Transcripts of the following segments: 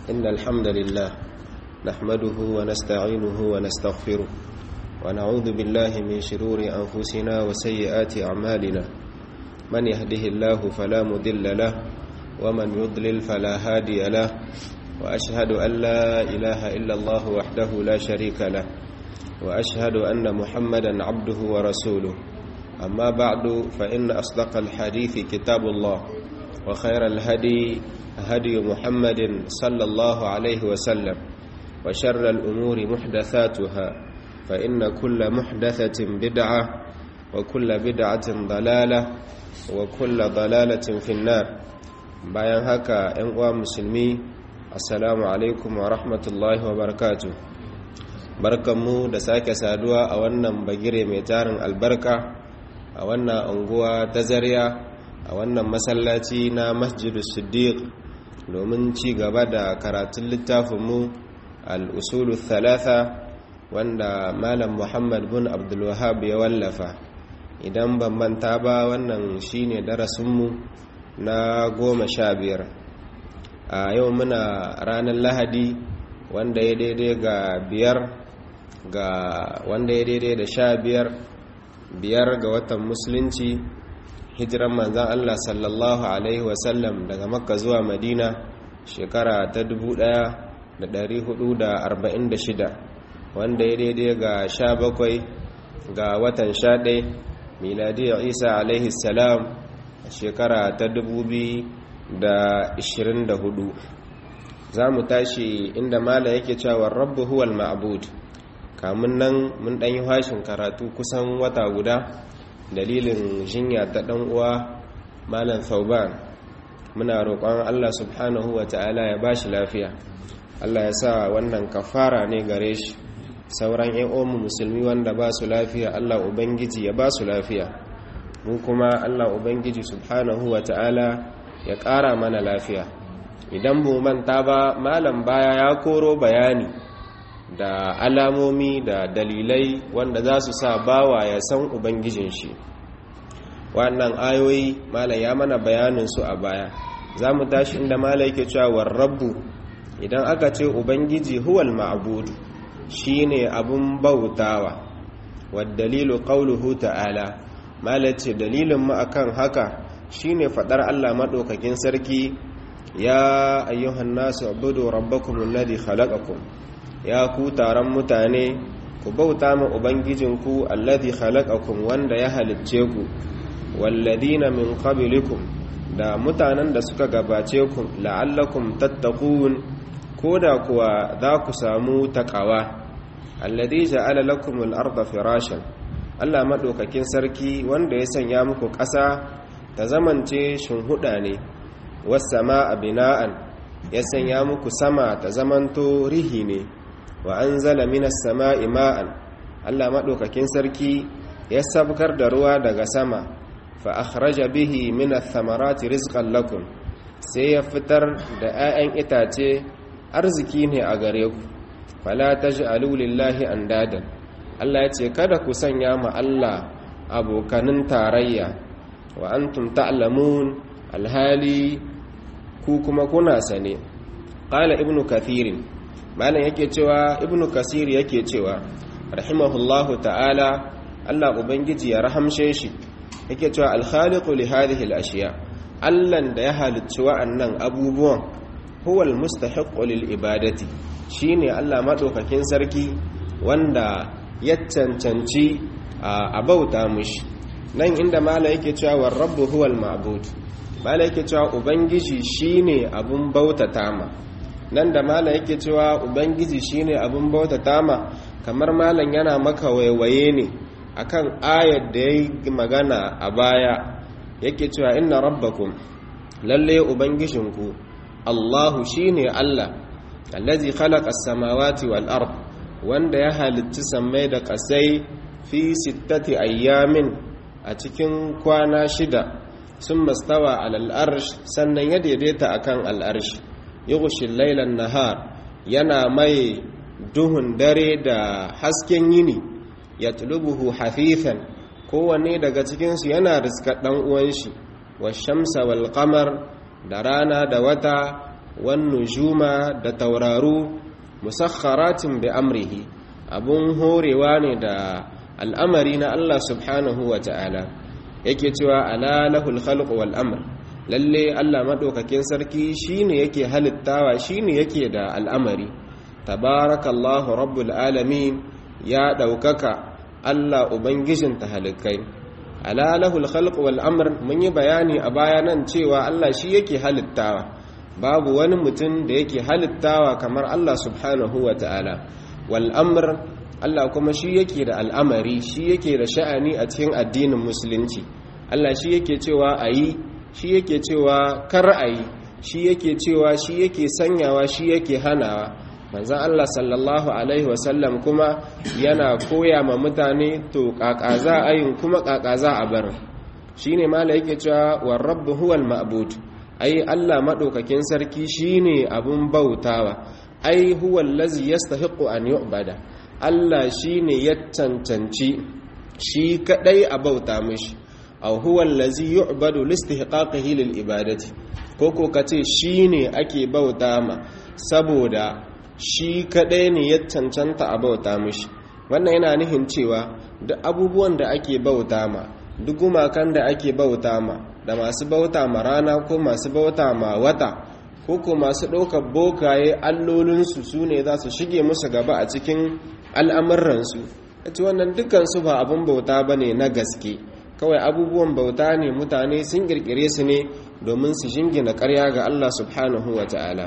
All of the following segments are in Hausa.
إن الحمد لله نحمده ونستعينه ونستغفره ونعوذ بالله من شرور أنفسنا وسيئات أعمالنا من يهده الله فلا مدل له ومن يضلل فلا هادي له وأشهد أن لا إله إلا الله وحده لا شريك له وأشهد أن محمدا عبده ورسوله أما بعد فإن أصدق الحديث كتاب الله وخير الهدي هدي محمد صلى الله عليه وسلم وشر الأمور محدثاتها فإن كل محدثة بدعة وكل بدعة ضلالة وكل ضلالة في النار bayan haka ‘yan uwa musulmi assalamu alaikum wa rahmatullahi wa barakatu barkanmu da sake saduwa a wannan bagire mai tarin albarka a wannan unguwa ta zariya a wannan masallaci na masjidus siddiq domin ci gaba da karatun littafinmu al'usulu thalatha wanda malam muhammad bin abdulwahab ya wallafa idan ban manta ba wannan shine darasinmu na goma sha biyar a yau muna ranar lahadi wanda ya daidai ga biyar ga wanda ya daidai da sha biyar biyar ga watan musulunci hijiran manzan Allah sallallahu Alaihi wasallam daga makka zuwa madina shekara ta 1446 wanda ya daidai ga sha bakwai ga watan sha ɗai miladiyar isa alaihi salam shekara ta 2024 za mu tashi inda mala yake cewa rabbu huwal ma'bud kamun nan mun ɗan yi hashin karatu kusan wata guda dalilin jinya ta ɗan uwa malam thauban muna roƙon Allah subhanahu wa ta'ala ya bashi lafiya Allah ya sa wannan kafara ne gare shi sauran ƴan uwan musulmi wanda ba su lafiya Allah ubangiji ya ba su lafiya mu kuma Allah ubangiji subhanahu wa ta'ala ya ƙara mana lafiya idan mu manta ba malam baya ya koro bayani da alamomi da dalilai wanda za su sa bawa ya san ubangijin shi wannan ayoyi malam ya mana bayanin su a baya za mu tashi inda malam yake cewa rabbu idan aka ce ubangiji huwal ma'budu shine abun bautawa wa dalilu qawluhu ta'ala malam ce dalilin mu akan haka shine fadar Allah madaukakin sarki ya ayyuhan nasu ubudu rabbakum alladhi khalaqakum ya ku taron mutane ku bauta ma ubangijinku alladhi khalaqakum wanda ya halicce ku walladina min qablikum da mutanen da suka gabace ku la'allakum tattaqun koda kuwa za ku samu taqawa alladhi ja'ala lakum al-ardha firashan Allah madaukakin sarki wanda ya sanya muku ƙasa ta zamance shinhuda ne was samaa bina'an ya sanya muku sama ta zamanto rihi ne wa anzala minas sama'i ma'an Allah madaukakin sarki ya sabkar da ruwa daga sama fa akhraja bihi minath thamarati rizqan lakum sai ya fitar da 'ya'yan itace arziki ne a gare ku fala taj'alu lillahi andadan Allah ya ce kada ku sanya ma Allah abokanin tarayya wa antum ta'lamun alhali ku kuma kuna sane qala ibnu kathirin malam yake cewa ibnu kasir yake cewa rahimahullahu ta'ala Allah ubangiji ya rahamshe shi yake cewa al-khaliqu li hadhihi al-ashiya allan da ya halicci wa'annan abubuwan huwa al-mustahiqqu lil ibadati shine Allah madaukakin sarki wanda ya cancanci a bauta mushi nan inda mala yake cewa war rabbu huwa al-ma'bud mala yake cewa ubangiji shine abun bautata ma nan da mala yake cewa ubangiji shine abun bautata ma kamar malam yana maka waiwaye ne akan ayar da ya yi magana a baya yake cewa inna rabbakum lalle ubangijinku allahu shine allah allazi khalaqa as-samawati wal ard wanda ya halitta sammai da kasai fi sittati ayyamin a cikin kwana shida sun mastawa alal arsh sannan ya daidaita akan al arsh yughshi laylan nahar yana mai duhun dare da hasken yini yatlubuhu hafifan kowanne daga cikinsu yana riskar ɗan uwan shi wa shamsa wal qamar da rana da wata wan nujuma da tauraru musakharatin bi amrihi abun horewa ne da al'amari na Allah subhanahu wa ta'ala yake cewa ala lahul khalq wal amr lalle Allah madaukakin sarki shine yake halittawa shine yake da al'amari tabarakallahu rabbul alamin ya daukaka Allah ubangijin tahalikai ala lahul khalq wal amr mun yi bayani a baya nan cewa Allah shi yake halittawa babu wani mutum da yake halittawa kamar Allah subhanahu wa ta'ala wal amr Allah kuma shi yake da al'amari shi yake da sha'ani a cikin addinin musulunci Allah shi yake cewa ayi shi yake cewa kar ayi shi yake cewa shi yake sanyawa shi yake hanawa manzan Allah sallallahu Alaihi wasallam kuma yana koya ma mutane to ƙaƙaza ayin kuma ƙaƙaza a barin shi ne mala yake cewa warrabbu huwal ma'bud ai Allah maɗaukakin sarki shi ne abin bautawa ai huwal lazi yastahiqu an yu'bada Allah shi ne ya cancanci shi kaɗai a bauta mishi aw huwa allazi yu'badu listihqaqihi lil ibadati ko ko kace shine ake bauta ma saboda shi kadai ne ya cancanta a bauta mishi wannan yana nihin cewa duk abubuwan da ake bauta ma duk gumakan da ake bauta ma da masu bauta ma rana ko masu bauta ma wata ko ko masu ɗaukar bokaye allolinsu su ne za su shige musu gaba a cikin al'amuransu ita wannan dukansu ba abin bauta ba ne na gaske kawai abubuwan bauta ne mutane sun kirkire su ne domin su jingina karya ga Allah subhanahu wa ta'ala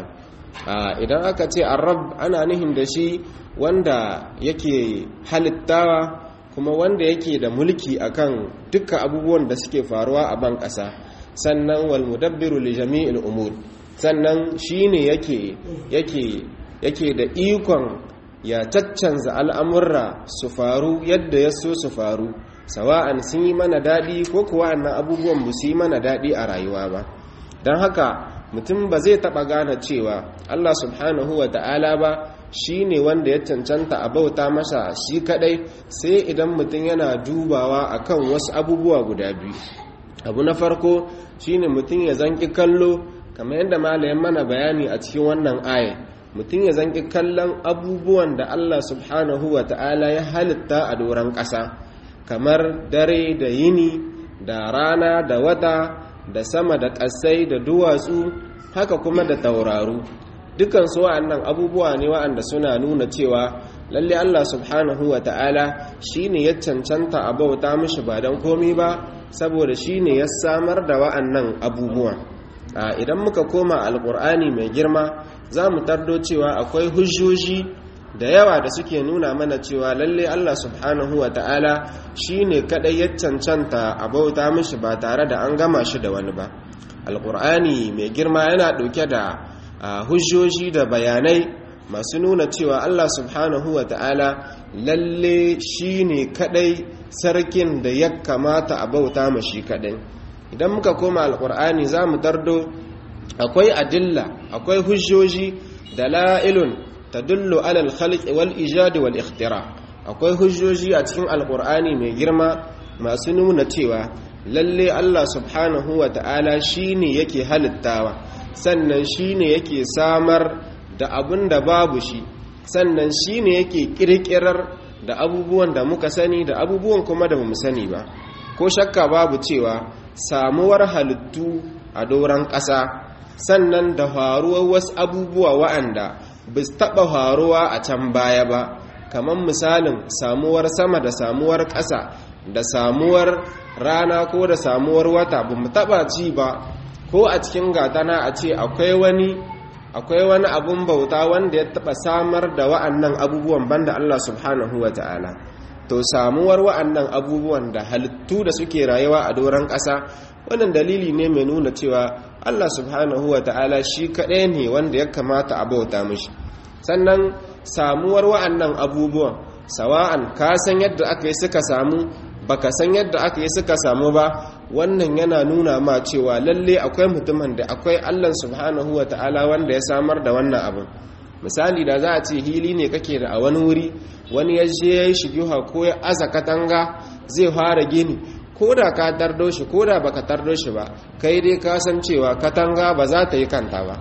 idan aka ce arab ana nihin da shi wanda yake halittawa kuma wanda yake da mulki akan dukkan abubuwan da suke faruwa a ban ƙasa sannan wal mudabbiru li jami'il umur sannan shine yake yake yake da ikon ya caccanza al'amurra su faru yadda ya so su faru sawa'an sun yi mana daɗi ko kuwa annan abubuwan ba su yi mana daɗi a rayuwa ba don haka mutum ba zai taɓa gane cewa allah subhanahu wa ta'ala ba shi ne wanda ya cancanta a bauta masa shi kaɗai sai idan mutum yana dubawa a kan wasu abubuwa guda biyu abu na farko shi ne mutum ya zanki kallo kamar yadda malayen mana bayani a cikin wannan aya mutum ya zanki kallon abubuwan da allah subhanahu wa ta'ala ya halitta a doron ƙasa kamar dare da yini da rana da wata da sama da ƙasai da duwatsu haka kuma da tauraru dukansu wa'annan abubuwa ne wa'anda suna nuna cewa lalle Allah subhanahu wa ta'ala shi ne ya cancanta a bauta mishi ba don komi ba saboda shi ne ya samar da wa'annan abubuwa idan muka koma alkur'ani mai girma za mu tardo cewa akwai hujjoji da yawa da suke nuna mana cewa lalle Allah subhanahu wa ta'ala shi ne kaɗai ya cancanta a bauta mishi ba tare da an gama shi da wani ba alƙur'ani mai girma yana ɗauke da hujjoji da bayanai masu nuna cewa Allah subhanahu wa ta'ala lalle shi ne kaɗai sarkin da ya kamata a bauta mashi kaɗai idan muka koma alƙur'ani za mu tardo akwai adilla akwai hujjoji da la'ilun tadullu alal khalqi wal ijadi wal ikhtira akwai hujjoji a cikin alqur'ani mai girma masu nuna cewa lalle Allah subhanahu wa ta'ala shine yake halittawa sannan shine yake samar da abun da babu shi sannan shine yake kirkirar da abubuwan da muka sani da abubuwan kuma da bamu sani ba ko shakka babu cewa samuwar halittu a doron ƙasa sannan da faruwar wasu abubuwa wa'anda ba su taɓa faruwa a can baya ba kamar misalin samuwar sama da samuwar ƙasa da samuwar rana ko da samuwar wata ba mu taɓa ci ba ko a cikin gatana a ce akwai wani akwai wani abun bauta wanda ya taɓa samar da wa'annan abubuwan banda Allah subhanahu wa ta'ala to samuwar wa'annan abubuwan da halittu da suke rayuwa a doron ƙasa wannan dalili ne mai nuna cewa Allah subhanahu wa ta'ala shi kaɗai ne wanda ya kamata a bauta mishi sannan samuwar wa'annan abubuwan sawa'an ka san yadda aka yi suka samu baka san yadda aka yi suka samu ba wannan yana nuna ma cewa lalle akwai mutumin da akwai Allah subhanahu wa ta'ala wanda ya samar da wannan abin misali da za a ce hili ne kake da a wani wuri wani ya je ya yi shigiha ko ya aza katanga zai fara gini ko da ka tardo shi ko da baka tardo shi ba kai dai ka san cewa katanga ba za ta yi kanta ba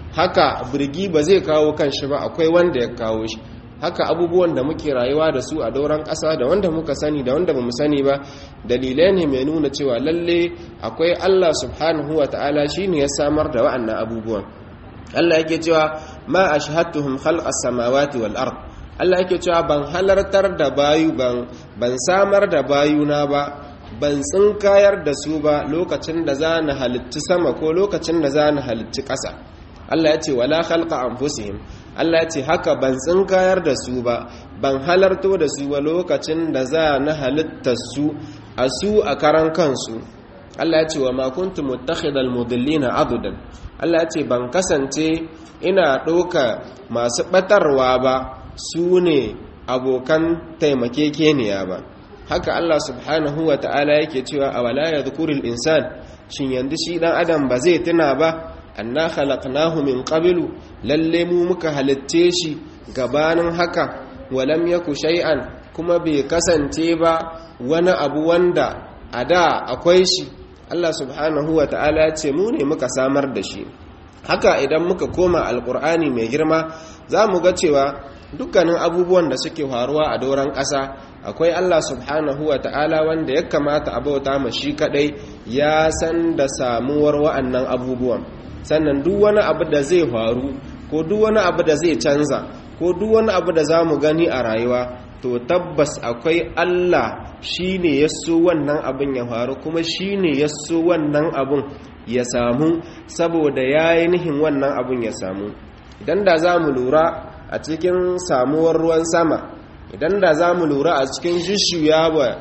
haka birgi ba zai kawo kanshi ba akwai wanda ya kawo shi haka abubuwan da muke rayuwa da su a dauran ƙasa da wanda muka sani da wanda bamu sani ba dalilai ne mai nuna cewa lalle akwai Allah subhanahu wa ta'ala shine ya samar da wa'annan abubuwan Allah yake cewa ma ashhadtuhum khalqas samawati wal ard Allah yake cewa ban halartar da bayu ban ban samar da bayuna ba ban tsinkayar da su ba lokacin da za na halitti sama ko lokacin da za na halitti ƙasa Allah ya ce wala khalqa anfusihim Allah ya ce haka ban tsinkayar da su ba ban halarto da su ba lokacin da za na halitta su a su a karan kansu Allah ya ce wa ma kuntu muttakhidal mudillina adudan Allah ya ce ban kasance ina ɗauka masu ɓatarwa ba su ne abokan taimakekeniya ba haka Allah subhanahu wa ta'ala yake cewa a wala ya zukuril insan shin yanzu shi ɗan adam ba zai tuna ba anna khalaqnahu min qablu lalle mu muka halitte shi gabanin haka walam yaku shay'an kuma bai kasance ba wani abu wanda a da akwai shi Allah subhanahu wa ta'ala ya ce mu ne muka samar da shi haka idan muka koma alkur'ani mai girma za mu ga cewa dukkanin abubuwan da suke faruwa a doron ƙasa akwai Allah subhanahu wa ta'ala wanda ya kamata a bauta ma shi kadai ya san da samuwar wa'annan abubuwan sannan duk wani abu da zai faru ko duk wani abu da zai canza ko duk wani abu da za mu gani a rayuwa to tabbas akwai Allah shi ne ya so wannan abin ya faru kuma shi ne ya so wannan abin ya samu saboda ya yi nihin wannan abin ya samu idan da za mu lura a cikin samuwar ruwan sama idan da za mu lura a cikin shishiyawa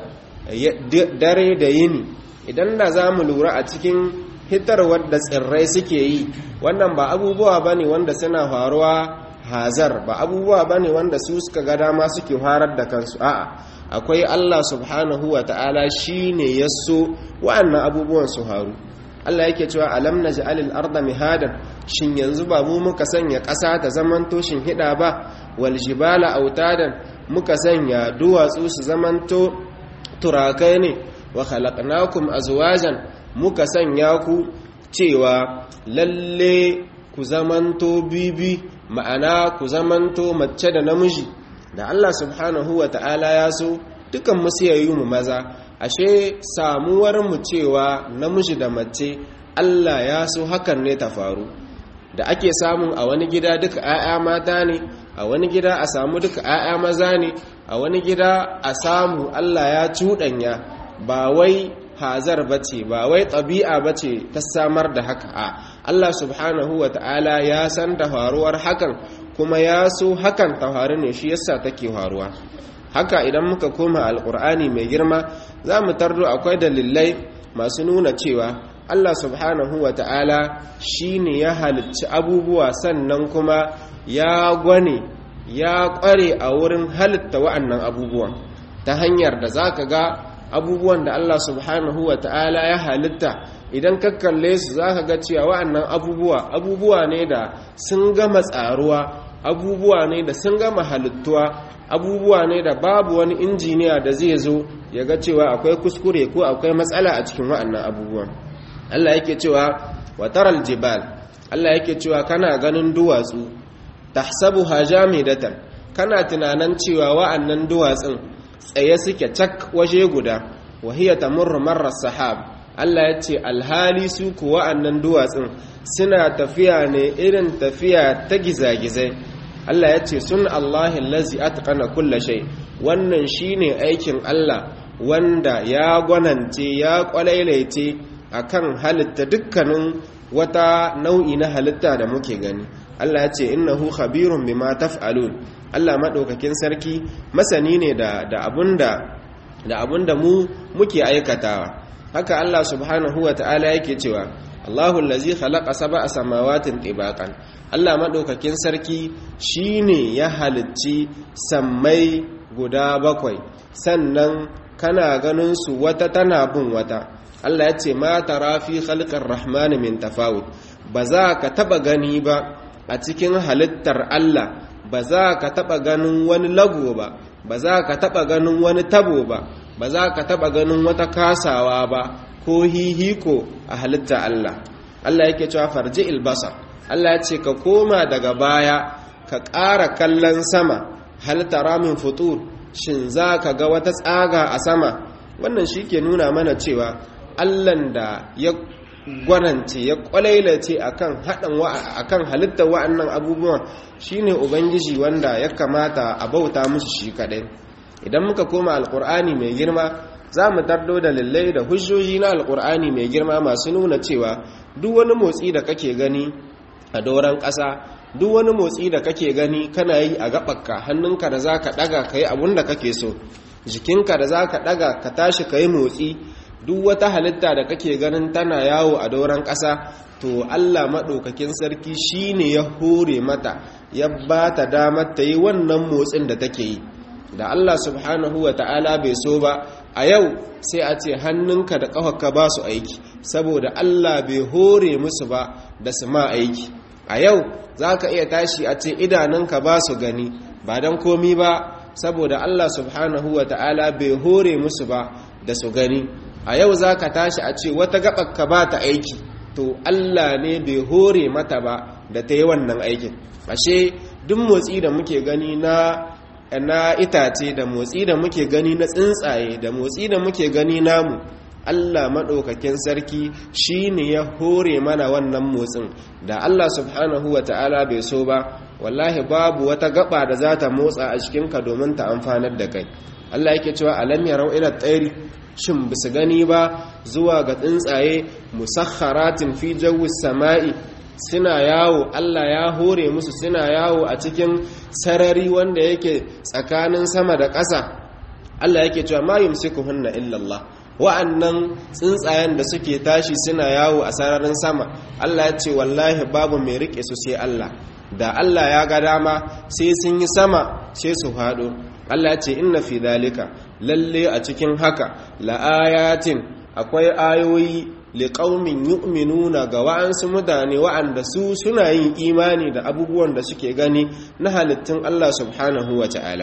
dare da yini idan da za mu lura a cikin hitarwar da tsirrai suke yi wannan ba abubuwa ba ne wanda suna faruwa hazar ba abubuwa ba ne wanda su suka ga dama suke harar da kansu a'a akwai Allah subhanahu wa ta'ala shi ne ya so wa'annan abubuwan su haru Allah yake cewa alam naj'alil arda mihadan shin yanzu ba mu muka sanya ƙasa ta zamanto shin hida ba wal jibala autadan muka sanya duwatsu su zamanto turakai ne wa khalaqnakum azwajan muka sanya ku cewa lalle ku zamanto bibi ma'ana ku zamanto mace da namiji da Allah subhanahu wa ta'ala ya so dukan mu sai mu maza ashe samuwar mu cewa namiji da mace Allah ya so hakan ne ta faru da ake samun a wani gida duka 'ya'ya mata ne a wani gida a samu duka 'ya'ya maza ne a wani gida a samu Allah ya cuɗanya ba wai hazar bace ba wai ɗabi'a bace ta samar da haka a Allah subhanahu wa ta'ala ya san da faruwar hakan kuma ya so hakan ta faru ne shi yasa take faruwa haka idan muka koma alkur'ani mai girma za mu tardo akwai dalilai masu nuna cewa Allah subhanahu wa ta'ala shi ne ya halicci abubuwa sannan kuma ya gwane ya kware a wurin halitta wa'annan abubuwan ta hanyar da za ka ga abubuwan da Allah subhanahu wa ta'ala ya halitta idan ka kalle su za ka ga cewa wa'annan abubuwa abubuwa ne da sun gama tsaruwa abubuwa ne da sun gama halittuwa abubuwa ne da babu wani injiniya da zai zo ya ga cewa akwai kuskure ko akwai matsala a cikin wa'annan abubuwan Allah yake cewa wataral jibal Allah yake cewa kana ganin duwatsu tahsabuha jamidatan kana tunanan cewa wa'annan duwatsun tsaye suke cak waje guda wa hiya tamurru marra sahab Allah ya ce alhali su ku wa'annan duwatsun suna tafiya ne irin tafiya ta gizagizai Allah ya ce sun Allah lazi atqana kulla shay wannan shine aikin Allah wanda ya gwanance ya kwalailaice akan halitta dukkanin wata nau'i na halitta da muke gani Allah ya ce innahu khabirun bima taf'alun Allah madaukakin sarki masani ne da da abunda da abunda mu muke aikatawa haka Allah subhanahu wa ta'ala yake cewa Allahu allazi khalaqa sab'a samawatin tibaqan Allah madaukakin sarki shine ya halicci sammai guda bakwai sannan kana ganin su wata tana bin wata Allah ya ce ma tara fi khalqir rahmani min tafawut ba za ka taba gani ba a cikin halittar Allah ba za ka taba ganin wani lago ba ba za ka taba ganin wani tabo ba ba za ka taba ganin wata kasawa ba ko hihiko a halitta Allah Allah yake cewa farji ilbasa Allah ya ce ka koma daga baya ka ƙara kallon sama hal tara min futur shin za ka ga wata tsaga a sama wannan shi ke nuna mana cewa allan da ya gwanance ya kwalailace akan haɗin akan halittar wa'annan abubuwan shine ubangiji wanda ya kamata a bauta musu shi kaɗai idan muka koma alƙur'ani mai girma za mu tardo da lallai da hujjoji na alƙur'ani mai girma masu nuna cewa duk wani motsi da kake gani a doron ƙasa duk wani motsi da kake gani kana yi a gaɓarka hannunka da za ka ɗaga ka yi abin da kake so jikinka da za ka ɗaga ka tashi ka yi motsi duk wata halitta da kake ganin tana yawo a doron ƙasa to allah maɗaukakin sarki shi ne ya hore mata ya ba ta damar ta yi wannan motsin da take yi da allah subhanahu wa ta'ala bai so ba a yau sai a ce hannunka da ƙafarka ba su aiki saboda allah bai hore musu ba da su ma aiki a yau za ka iya tashi a ce idanunka ba su gani ba don komi ba saboda Allah subhanahu wa ta'ala bai hore musu ba da su gani a yau za ka tashi a ce wata gaɓaka ba ta aiki to Allah ne bai hore mata ba da ta yi wannan aikin ashe duk motsi da muke gani na na itace da motsi da muke gani na tsuntsaye da motsi da muke gani namu Allah maɗaukakin sarki shi ne ya hore mana wannan motsin da Allah subhanahu wa ta'ala bai so ba wallahi babu wata gaba da za ta motsa a cikinka domin ta amfanar da kai Allah yake cewa alam yarau ila tsairi shin bisu gani ba zuwa ga tsuntsaye musakharatin fi jawis sama'i suna yawo Allah ya hore musu suna yawo a cikin sarari wanda yake tsakanin sama da ƙasa Allah yake cewa ma yumsikuhunna illa Allah wa'annan tsuntsayen da suke tashi suna yawo a sararin sama Allah ya ce wallahi babu mai rike su sai Allah da Allah ya ga dama sai sun yi sama sai su faɗo Allah ya ce inna fi dalika lalle a cikin haka la'ayatin akwai ayoyi liqaumin yu'minuna ga wa'ansu mutane wa'anda su suna yin imani da abubuwan da suke gani na halittun Allah subhanahu wa ta'ala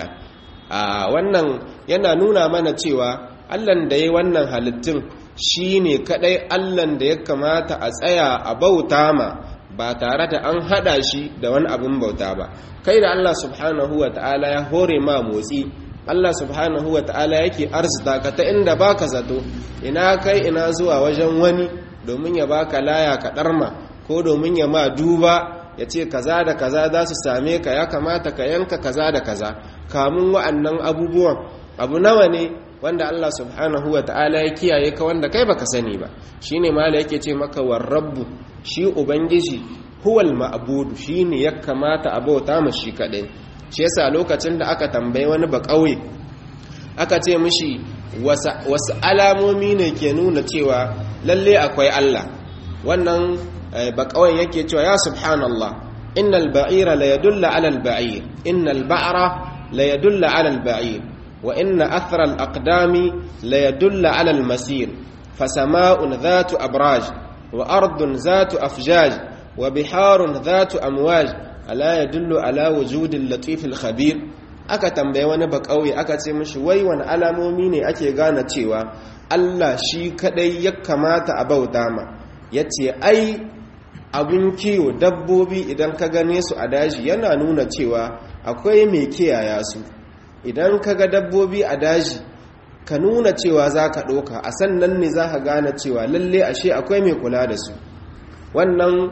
a wannan yana nuna mana cewa allan da ya wannan halittun shi ne kaɗai allan da ya kamata a tsaya a bauta ma ba tare da an haɗa shi da wani abin bauta ba kai da allah subhanahu wa ta'ala ya hore ma motsi allah subhanahu wa ta'ala yake arzita ka ta inda baka zato ina kai ina zuwa wajen wani domin ya baka laya ka ɗarma ko domin ya ma duba ya ce kaza da kaza za su same ka ya kamata ka yanka kaza da kaza kamun wa'annan abubuwan abu nawa ne wanda Allah subhanahu wa ta'ala ya kiyaye ka wanda kai baka sani ba shine mala yake ce maka war rabbu shi ubangiji huwal ma'budu shine ya kamata a bauta mu shi kadai shi yasa lokacin da aka tambaye wani ba kauye aka ce mishi wasu alamomi ne ke nuna cewa lalle akwai Allah wannan ba kauyen yake cewa ya subhanallah innal ba'ira la yadulla ala al ba'ir innal ba'ra la yadulla ala al ba'ir وإن أثر الأقدام ليدل على المسير فسماء ذات أبراج وأرض ذات أفجاج وبحار ذات أمواج ألا يدل على وجود اللطيف الخبير aka tambaye wani bakauye aka ce mishi wai wani alamomi ne ake gane cewa Allah shi kadai ya kamata a bauta ma yace ai abun kiwo dabbobi idan ka gane su a daji yana nuna cewa akwai mai kiyaya su idan ka ga dabbobi a daji ka nuna cewa za ka ɗauka a sannan ne za ka gane cewa lalle ashe akwai mai kula da su wannan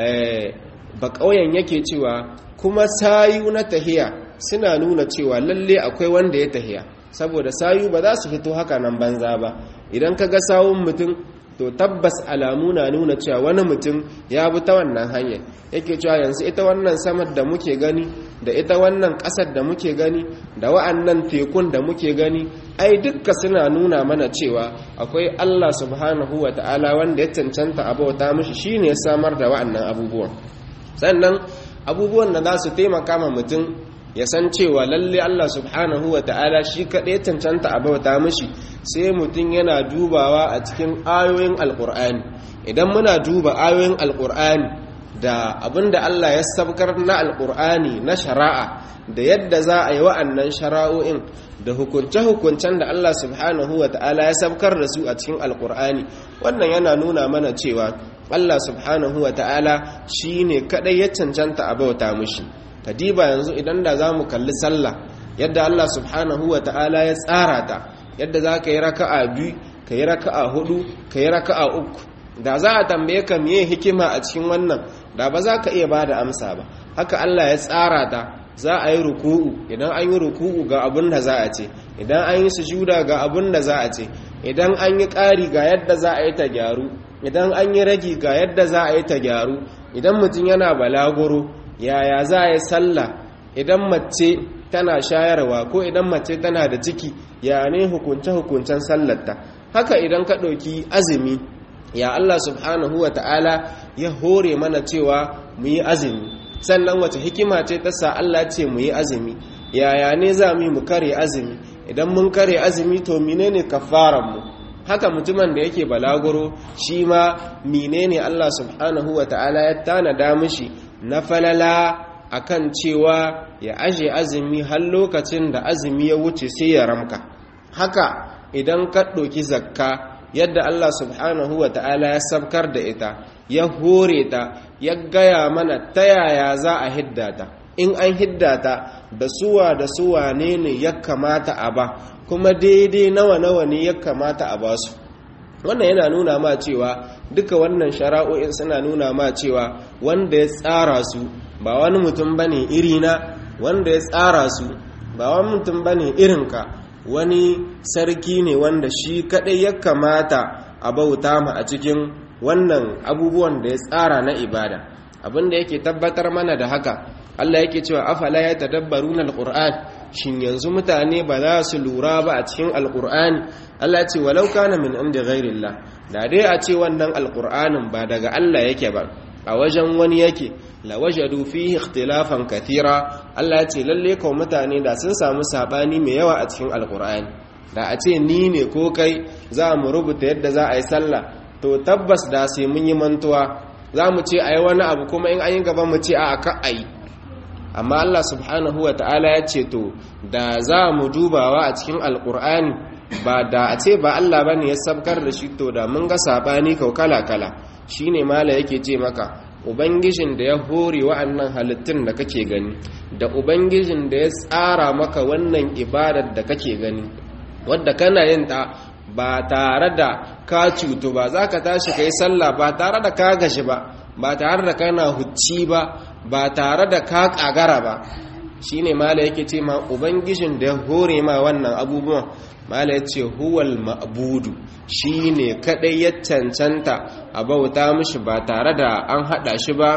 ba ƙauyen yake cewa kuma sayu na tahiya suna nuna cewa lalle akwai wanda ya tahiya saboda sayu ba za su fito haka nan banza ba idan ka ga sawun mutum to tabbas alamu na nuna cewa wani mutum ya bi ta wannan hanyar yake cewa yanzu ita wannan samar da muke gani da ita wannan ƙasar da muke gani da wa'annan tekun da muke gani ai dukka suna nuna mana cewa akwai Allah subhanahu wa ta'ala wanda ya cancanta a bauta mishi shine ya samar da wa'annan abubuwan sannan abubuwan da za su taimaka ma mutum ya san cewa lalle Allah subhanahu wa ta'ala shi kaɗai cancanta a bauta mishi sai mutum yana dubawa a cikin ayoyin alƙur'ani idan muna duba ayoyin alƙur'ani da abinda Allah ya sabkar na alƙur'ani na shari'a da yadda za a yi wa'annan shara'o'in da hukunce-hukuncen da Allah subhanahu wa ta'ala ya sabkar da su a cikin alƙur'ani wannan yana nuna mana cewa Allah subhanahu wa ta'ala shine kadai ya cancanta a bauta mushi kadiba yanzu idan da zamu kalli sallah yadda Allah subhanahu wa ta'ala ya tsara ta yadda za ka yi raka'a biyu ka yi raka'a hudu ka yi raka'a uku da za a tambaye ka miye hikima a cikin wannan da ba za ka iya ba da amsa ba haka Allah ya tsara ta za a yi ruku'u idan an yi ruku'u ga abin da za a ce idan an yi sujuda ga abin da za a ce idan an yi ƙari ga yadda za a yi ta gyaru idan an yi ragi ga yadda za a yi ta gyaru idan mutum yana balaguro yaya za a yi sallah idan mace tana shayarwa ko idan mace tana da ciki ya ne hukunce-hukuncen sallarta haka idan ka ɗauki azumi ya Allah subhanahu wa ta'ala ya hore mana cewa mu yi azumi sannan wace hikima ce ta sa Allah ce mu yi azumi yaya ne za mu yi mu kare azumi idan mun kare azumi to menene kafaranmu haka mutumin da yake balaguro shi ma menene Allah subhanahu wa ta'ala ya tanada mishi na falala akan cewa ya aje azumi har lokacin da azumi ya wuce sai ya ramka haka idan ka ɗauki zakka yadda Allah subhanahu wa ta'ala ya sabkar da ita ya hore ta ya gaya mana ta yaya za a hiddata in an hiddata da suwa da suwa ne ne ya kamata a ba kuma daidai nawa nawa ne ya kamata a ba su wannan yana nuna ma cewa duka wannan shara'o'in suna nuna ma cewa wanda ya tsara su ba wani mutum bane irina wanda ya tsara su ba wani mutum bane irinka wani sarki ne wanda shi kadai ya kamata a bauta ma a cikin wannan abubuwan da ya tsara na ibada abinda yake tabbatar mana da haka Allah yake cewa afala ya tadabbaruna alquran shin yanzu mutane ba za su lura ba a cikin alqur'ani Allah ce walau kana min inda ghairillah da dai a ce wannan alqur'anin ba daga Allah yake ba a wajen wani yake la wajadu fihi ikhtilafan kathira Allah ce lalle ko mutane da sun samu sabani mai yawa a cikin alqur'ani da a ce ni ne ko kai za mu rubuta yadda za a yi sallah to tabbas da sai mun yi mantuwa za mu ce a yi wani abu kuma in an yi gaba mu ce a ka a yi amma Allah subhanahu wa ta'ala ya ce to da za mu dubawa a cikin alkur'ani ba da a ce ba Allah bane ya sabkar da shi to da mun ga sabani kau kala kala shine mala yake ce maka ubangijin da ya hore wa'annan halittun da kake gani da ubangijin da ya tsara maka wannan ibadar da kake gani wadda kana yin ta ba tare da ka cutu ba za ka tashi ka yi sallah ba tare da ka gashi ba ba tare da kana hucci ba ba tare da ka kagara ba shi ne mala yake ce ma ubangijin da ya hore ma wannan abubuwan mala ya ce huwal ma'budu shi ne kaɗai ya cancanta a bauta mishi ba tare da an haɗa shi ba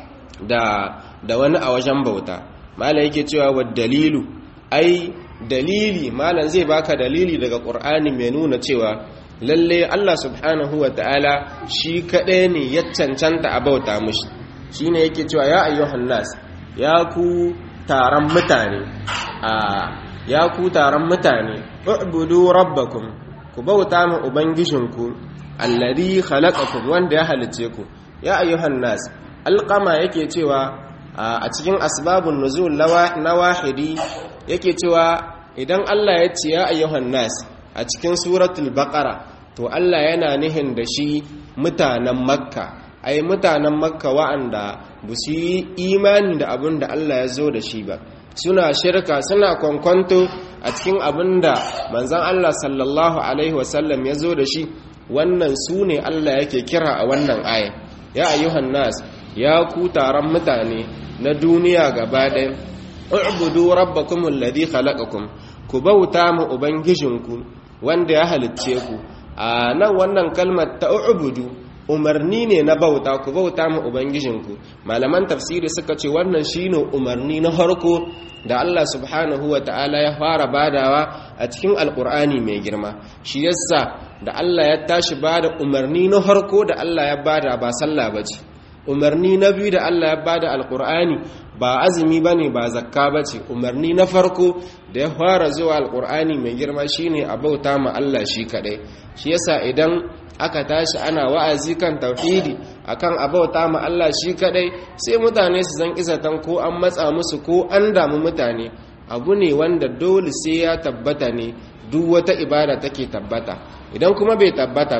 da wani a wajen bauta mala yake cewa wa dalilu ai dalili malam zai baka dalili daga ƙur'ani mai nuna cewa lalle Allah subhanahu wa ta'ala shi kaɗai ne ya cancanta a bauta mushi shi ne yake cewa ya ayyuhan nas ya ku taron mutane a ya ku taron mutane ubudu rabbakum ku bauta ma ubangijinku alladhi khalaqakum wanda ya halice ku ya ayyuhan nas alqama yake cewa a cikin asbabun nuzul na wahidi yake cewa idan Allah ya ce ya ayyuhan nas a cikin suratul baqara to Allah yana nihin da shi mutanen makka ai mutanen makka wa'anda ba su yi imani da abin da Allah ya zo da shi ba suna shirka suna kwankwanto a cikin abin da manzan Allah sallallahu alaihi wasallam ya zo da shi wannan su ne Allah yake kira a wannan aya ya ayyuhan nas ya ku taron mutane na duniya gaba ɗaya u'budu rabbakum alladhi khalaqakum ku bauta mu ubangijinku wanda ya halicce ku a nan wannan kalmar ta u'budu umarni ne na bauta ku bauta mu ubangijinku malaman tafsiri suka ce wannan shine umarni na harko da Allah subhanahu wa ta'ala ya fara badawa a cikin alkur'ani mai girma shi yasa da Allah ya tashi bada umarni na harko da Allah ya bada ba sallah bace umarni na biyu da Allah ya bada alkur'ani ba azumi bane ba zakka bace umarni na farko da ya fara zuwa alkur'ani mai girma shine a bauta ma Allah shi kadai shi yasa idan aka tashi ana wa'azi kan tauhidi akan abauta ma Allah shi kadai sai mutane su zan izatan ko an matsa musu ko an damu mutane abu ne wanda dole sai ya tabbata ne duk wata ibada take tabbata idan kuma bai tabbata ba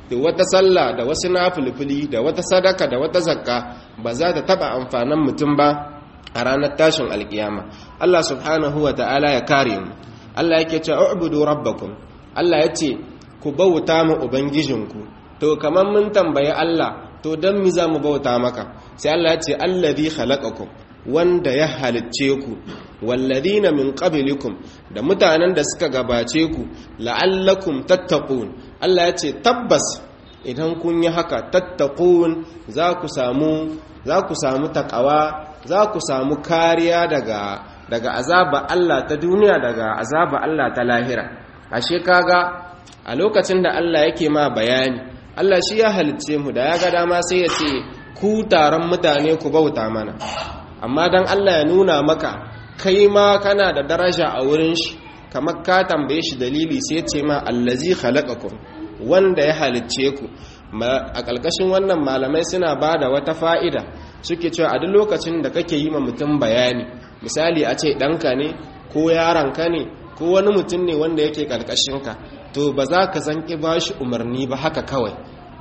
da wata sallah da wasu nafilfili da wata sadaka da wata zakka ba za ta taba amfanin mutum ba a ranar tashin alkiyama Allah subhanahu wa ta'ala ya kare mu Allah yake cewa ubudu rabbakum Allah ya ce ku bauta mu ubangijinku to kamar mun tambayi Allah to dan mi za mu bauta maka sai Allah ya ce allazi khalaqakum wanda ya halicce ku walladina min qablikum da mutanen da suka gabace ku la'allakum tattaqun Allah ya ce tabbas idan kun yi haka tattaqun za ku samu za ku samu takawa za ku samu kariya daga daga azaba Allah ta duniya daga azaba Allah ta lahira ashe kaga a lokacin da Allah yake ma bayani Allah shi ya halicce mu da ya ga dama sai ya ce ku taron mutane ku bauta mana amma dan Allah ya nuna maka kai ma kana da daraja a wurin shi kamar ka tambaye shi dalili sai ce ma allazi khalaqakum wanda ya halicce ku a ƙarƙashin wannan malamai suna ba da wata fa'ida suke cewa a duk lokacin da kake yi ma mutum bayani misali a ce ɗanka ne ko yaranka ne ko wani mutum ne wanda yake ƙarƙashinka to ba za ka zanƙi ba shi umarni ba haka kawai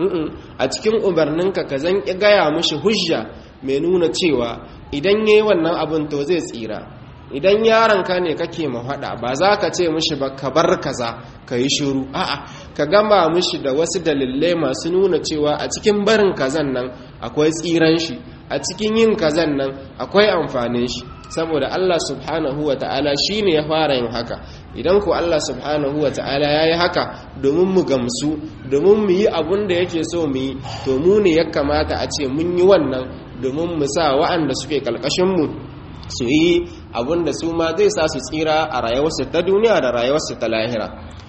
a cikin umarninka ka zanƙi gaya mushi hujja mai nuna cewa idan ya yi wannan abin to zai tsira idan yaronka ne kake mahaɗa ba za ka ce mushi ba ka bar kaza ka yi shuru a'a ka gama mushi da wasu dalilai masu nuna cewa a cikin barin kazan nan akwai tsiran shi a cikin yin kazan nan akwai amfanin shi saboda Allah subhanahu wa ta'ala shi ne ya fara yin haka idan ku Allah subhanahu wa ta'ala ya yi haka domin mu gamsu domin mu yi abun da yake so mu yi to mu ne ya kamata a ce mun yi wannan domin mu sa wa'anda suke kalkashinmu su yi abun da su ma zai sa su tsira a rayuwarsu ta duniya da rayuwarsu ta lahira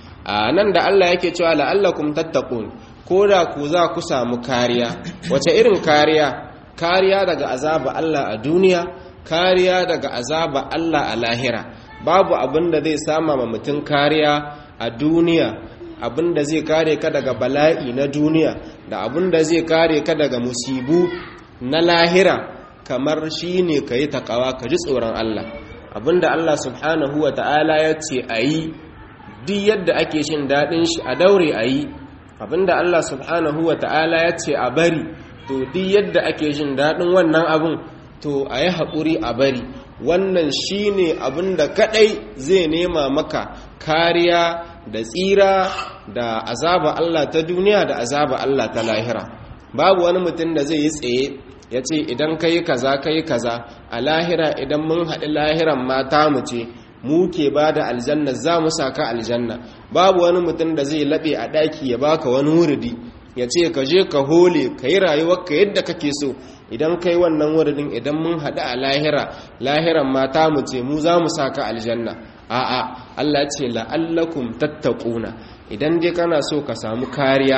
a nan da Allah yake cewa la'allakum tattaqun ko da ku za ku samu kariya wace irin kariya kariya daga azaba Allah a duniya kariya daga azaba Allah a lahira babu abin da zai sama ma mutum kariya a duniya abin da zai kare ka daga bala'i na duniya da abin da zai kare ka daga musibu na lahira kamar shi ne ka yi takawa ka ji tsoron Allah abin da Allah subhanahu wa ta'ala ya ce a yi duk yadda ake shin daɗin shi a daure a yi abin da Allah subhanahu wa ta'ala ya ce a bari to duk yadda ake shin daɗin wannan abin to a yi haƙuri a bari wannan shi ne abin da kaɗai zai nema maka kariya da tsira da azaba Allah ta duniya da azaba Allah ta lahira babu wani mutum da zai yi tsaye ya ce idan ka yi kaza ka yi kaza a lahira idan mun haɗi lahiran mata mu ce mu ke ba da aljanna za mu saka aljanna babu wani mutum da zai laɓe a ɗaki ya baka wani wuridi ya ce ka je ka hole ka yi rayuwarka yadda kake so idan kai wannan wuridin idan mun haɗu a lahira lahiran mata mu ce mu za mu saka aljanna a'a Allah ce la'allakum tattaquna idan dai kana so ka samu kariya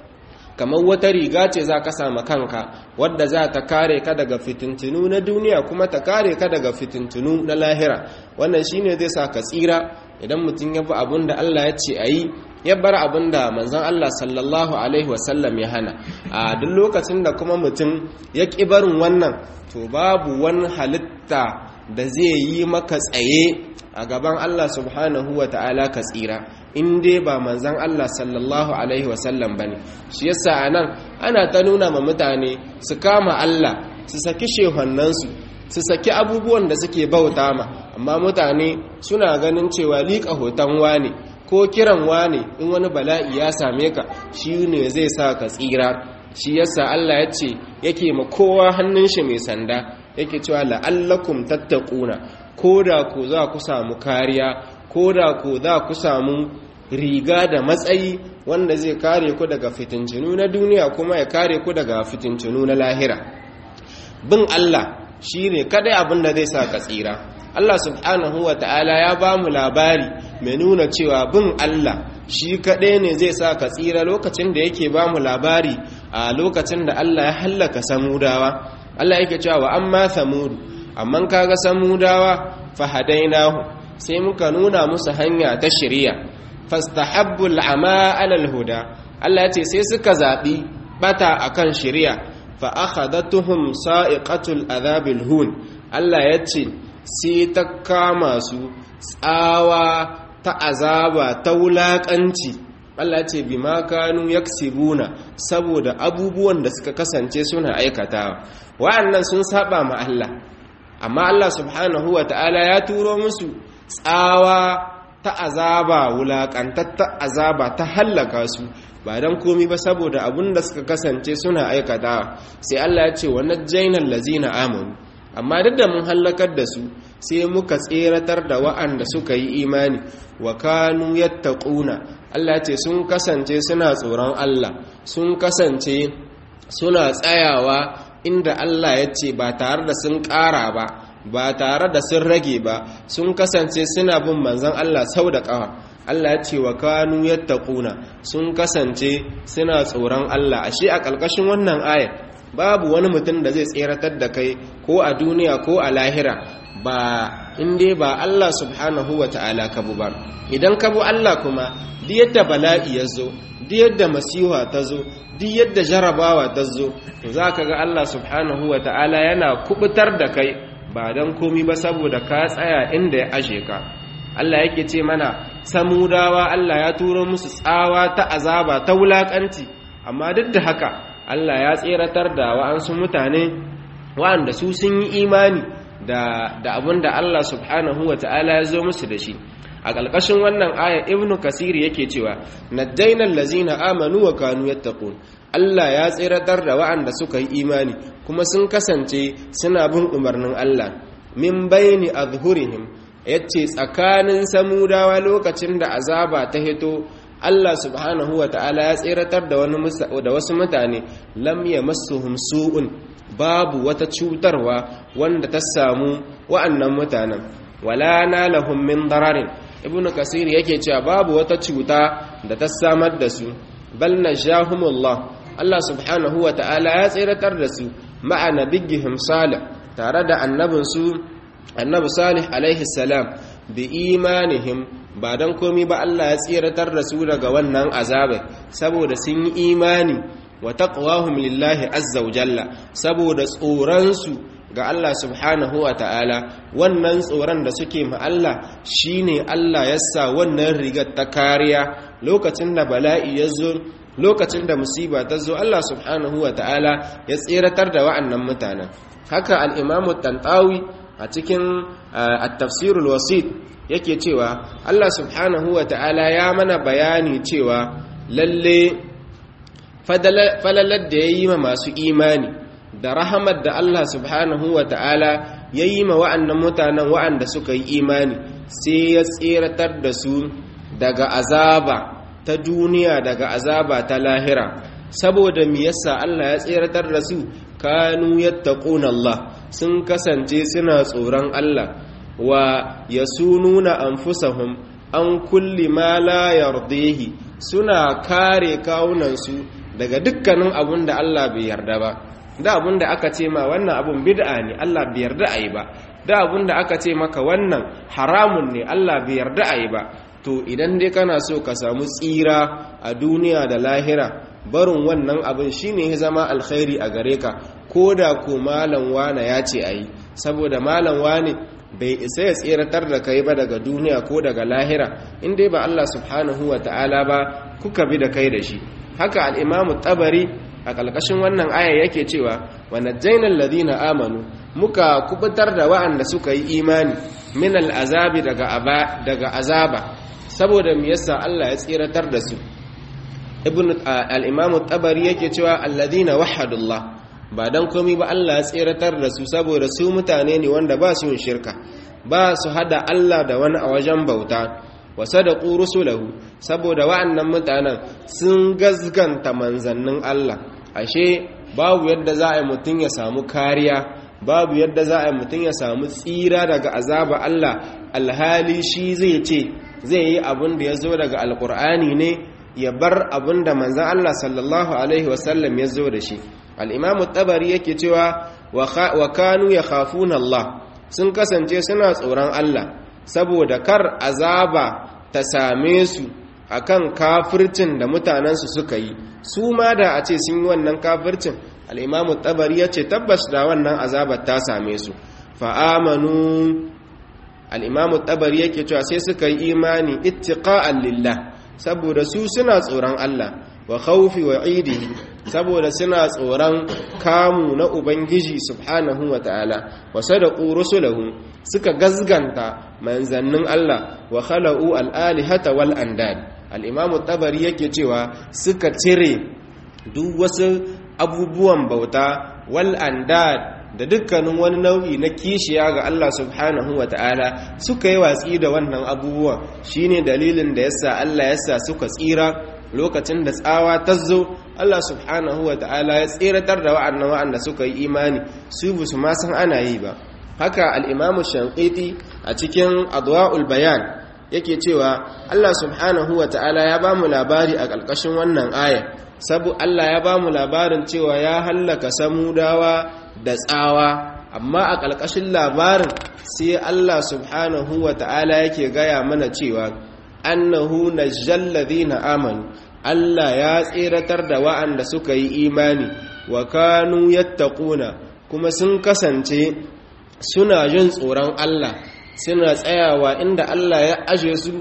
kamar wata riga ce za ka samu kanka wadda za ta kare ka daga fitintunu na duniya kuma ta kare ka daga fitintunu na lahira wannan shine zai sa ka tsira idan mutum ya bi abin da Allah ya ce a yi ya bar abin da manzon Allah sallallahu alaihi wasallam ya hana a duk lokacin da kuma mutum ya ƙi barin wannan to babu wani halitta da zai yi maka tsaye a gaban Allah subhanahu wa ta'ala ka tsira in dai ba manzan Allah sallallahu Alaihi wasallam ba ne shi yasa a nan ana ta nuna ma mutane su kama Allah su saki shehannansu su saki abubuwan da suke bauta ma amma mutane suna ganin cewa liƙa hoton wane ko kiran wane in wani bala'i ya same ka shi ne zai sa ka tsira shi yasa Allah ya ce yake ma kowa hannun shi mai sanda yake cewa la'allakum tattaquna ko da ku za ku samu kariya ko da ku za ku samu riga da matsayi wanda zai kare ku daga fitincinu na duniya kuma ya kare ku daga fitincinu na lahira bin Allah shi ne kadai abin da zai sa ka tsira Allah subhanahu wa ta'ala ya ba mu labari mai nuna cewa bin Allah shi kadai ne zai sa ka tsira lokacin da yake ba mu labari a lokacin da Allah ya hallaka samudawa Allah yake cewa wa amma samudu amma kaga samudawa fahadainahu sai muka nuna musu hanya ta shari'a fastahabbu al'ama 'ala al-huda Allah yace sai suka zabi bata akan shari'a fa akhadatuhum sa'iqatul adhabil hun Allah yace sai ta kama su tsawa ta azaba ta wulakanci Allah ce bima kanu yaksibuna saboda abubuwan da suka kasance suna aikatawa wa'annan sun saba ma Allah amma Allah subhanahu ta'ala ya turo musu tsawa ta azaba wulakantatta azaba ta hallaka su ba dan komi ba saboda abun da suka kasance suna aikatawa sai Allah ya ce wa najjaynal lazina amanu amma duk da mun hallakar da su sai muka tseratar da wa'anda suka yi imani wa kanu yattaquna Allah ce sun kasance suna tsoron Allah sun kasance suna tsayawa inda Allah ya ce ba tare da sun ƙara ba ba tare da sun rage ba sun kasance suna bin manzon Allah sau da ƙawa Allah ya ce wa kanu yattaquna sun kasance suna tsoron Allah ashe a ƙarƙashin wannan ayar babu wani mutum da zai tseratar da kai ko a duniya ko a lahira ba inda ba Allah subhanahu wa ta'ala ka bu ba idan ka bu Allah kuma duk yadda bala'i ya zo duk yadda masiha ta zo duk yadda jarabawa ta zo za ka ga Allah subhanahu wa ta'ala yana kubutar da kai ba don komi ba saboda ka tsaya inda ya ashe ka Allah yake ce mana samudawa Allah ya turo musu tsawa ta azaba ta wulakanci amma duk da haka Allah ya tseratar da wa'ansu mutane wa'anda su sun yi imani da abin da Allah subhanahu wa ta'ala ya zo musu da shi a ƙalƙashin wannan aya ibnu kasiri yake cewa najjainal lazina amanu wa kanu yattaqun Allah ya tseratar da wa'anda suka yi imani kuma sun kasance suna bin umarnin Allah min baini azhurihim yace tsakanin samudawa lokacin da azaba ta hito Allah subhanahu wa ta'ala ya tseratar da wani da wasu mutane lam yamassuhum su'un babu wata cutarwa wanda ta samu wa'annan mutanen wala nalahum min dararin ibnu kasir yake cewa babu wata cuta da ta samar da su bal najahumullah Allah subhanahu wa ta'ala ya tseratar da su ma'a nabiyihim salih tare da annabinsu annabi salih alaihi salam bi imanihim ba don komi ba Allah ya tseratar da su daga wannan azabai saboda sun yi imani wa taqwahum lillahi azza wa jalla saboda tsoransu ga Allah subhanahu wa ta'ala wannan tsoron da suke ma Allah shine Allah ya sa wannan rigar ta kariya lokacin da bala'i ya zo lokacin da musiba ta zo Allah subhanahu wa ta'ala ya tseratar da wa'annan mutanen haka al-imamu tantawi a cikin at-tafsirul wasit yake cewa Allah subhanahu wa ta'ala ya mana bayani cewa lalle falalar da ya yi ma masu imani da rahamar da Allah subhanahu wa ta'ala ya yi ma wa'annan mutanen wa'anda suka yi imani sai ya tseratar da su daga azaba ta duniya daga azaba ta lahira saboda mi yasa Allah ya tseratar da su kanu yattaquna Allah sun kasance suna tsoron Allah wa yasununa anfusahum an kulli ma la yardihi suna kare kawunansu daga dukkanin abun da Allah bai yarda ba da abun da aka ce ma wannan abun bid'a ne Allah bai yarda ayi ba da abun da aka ce maka wannan haramun ne Allah bai yarda ayi ba to idan dai kana so ka samu tsira a duniya da lahira barin wannan abin shine ya zama alkhairi a gare ka ko da ko malam wane ya ce ayi saboda malam wane bai isa ya tseratar da kai ba daga duniya ko daga lahira in dai ba Allah subhanahu wa ta'ala ba kuka bi da kai da shi haka al'imamu tabari a ƙalƙashin wannan aya yake cewa wa najjainal ladina amanu muka kubutar da wa'anda suka yi imani min al'azabi daga daga azaba saboda me yasa Allah ya tseratar da su ibn al-imamu tabari yake cewa alladina wahadullah ba dan komai ba Allah ya tseratar da su saboda su mutane ne wanda ba su yin shirka ba su hada Allah da wani a wajen bauta wa sadaqu rusulahu saboda wa'annan mutanen sun gazganta manzannin Allah ashe babu yadda za a yi mutum ya samu kariya babu yadda za a yi mutum ya samu tsira daga azaba Allah alhali shi zai ce zai yi abin da ya zo daga alkur'ani ne ya bar abin da manzan Allah sallallahu alaihi wasallam ya zo da shi al'imamu tabari yake cewa wa kanu ya khafuna Allah sun kasance suna tsoron Allah saboda kar azaba ta same su akan kafircin da mutanensu suka yi su ma da a ce sun yi wannan kafircin al'imamu tabari ya ce tabbas da wannan azabar ta same su fa'amanu al'imamu tabari yake cewa sai suka yi imani ittiqa'an lillah saboda su suna tsoron Allah wa khawfi wa idihi saboda suna tsoron kamu na ubangiji subhanahu wa ta'ala wa sadaqu rusulahu suka gazganta manzannin Allah wa khala'u al-alihata wal andad al-imam tabari yake cewa suka cire duk wasu abubuwan bauta wal andad da dukkanin wani nau'i na kishiya ga Allah subhanahu wa ta'ala suka yi watsi da wannan abubuwan shine dalilin da yasa Allah yasa suka tsira lokacin da tsawa ta zo Allah subhanahu wa ta'ala ya tsiratar da wa'annan wa'anda suka yi imani su bu su ma san ana yi ba haka al-imamu shanqiti a cikin adwa'ul bayan yake cewa Allah subhanahu wa ta'ala ya ba mu labari a ƙarƙashin wannan aya sabu Allah ya ba mu labarin cewa ya hallaka samudawa da tsawa amma a ƙarƙashin labarin sai Allah subhanahu wa ta'ala yake gaya mana cewa annahu najjal ladina amanu Allah ya tseratar da wa'anda suka yi imani wa kanu yattaquna kuma sun kasance suna jin tsoron Allah suna tsayawa inda Allah ya aje su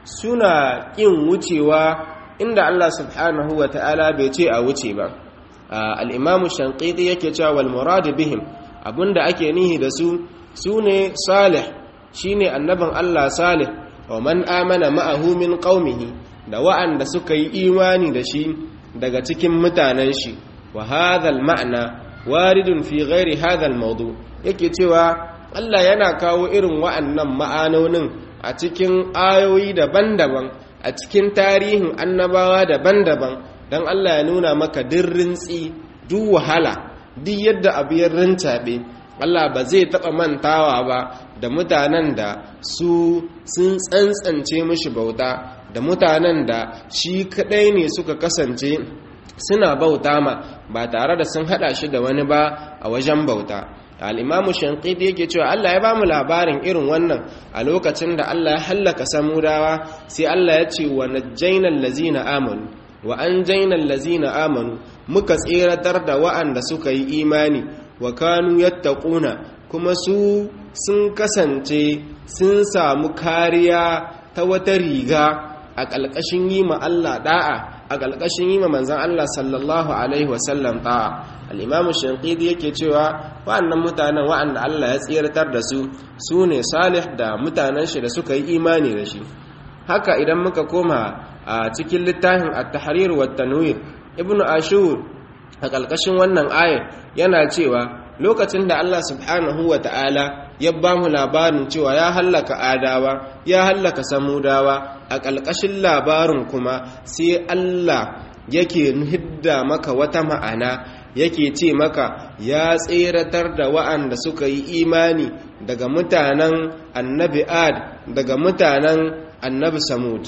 suna ƙin wucewa inda Allah subhanahu wa ta'ala bai ce a wuce ba al'imamu shanƙiɗi yake cewa wal muradu bihim abinda ake nihi da su su ne salih shi ne annabin Allah salih wa man amana ma'ahu min ƙaumihi da wa'anda suka yi imani da shi daga cikin mutanen shi wa hadhal ma'ana waridun fi ghairi hadhal maudu yake cewa Allah yana kawo irin wa'annan ma'anonin a cikin ayoyi daban-daban a cikin tarihin annabawa daban-daban don Allah ya nuna maka dirrin tsi duk wahala duk yadda abu ya rincaɓe Allah ba zai taɓa mantawa ba da mutanen da su sun tsantsance mishi bauta da mutanen da shi kaɗai ne suka kasance suna bauta ma ba tare da sun haɗa shi da wani ba a wajen bauta al'imamu shankidi yake cewa Allah ya ba mu labarin irin wannan a lokacin da Allah ya hallaka samudawa sai Allah ya ce wa najjainal lazina amanu wa an jainal lazina amanu muka tseratar da wa'anda suka yi imani wa kanu yattaquna kuma su sun kasance sun samu kariya ta wata riga a ƙalƙashin yi ma Allah da'a a ƙalƙashin yi ma manzan Allah sallallahu alaihi wasallam ta'a al'imamu shankidi yake cewa wa'annan mutanen wa'anda Allah ya tseratar da su su ne salih da mutanen shi da suka yi imani da shi haka idan muka koma a cikin littafin at-tahrir wa tanwir ibnu ashur a ƙalƙashin wannan ayar yana cewa lokacin da Allah subhanahu wa ta'ala ya ba mu labarin cewa ya hallaka adawa ya hallaka samudawa a ƙalƙashin labarin kuma sai Allah yake hidda maka wata ma'ana yake ce maka ya tseratar da wa'anda suka yi imani daga mutanen annabi ad daga mutanen annabi samud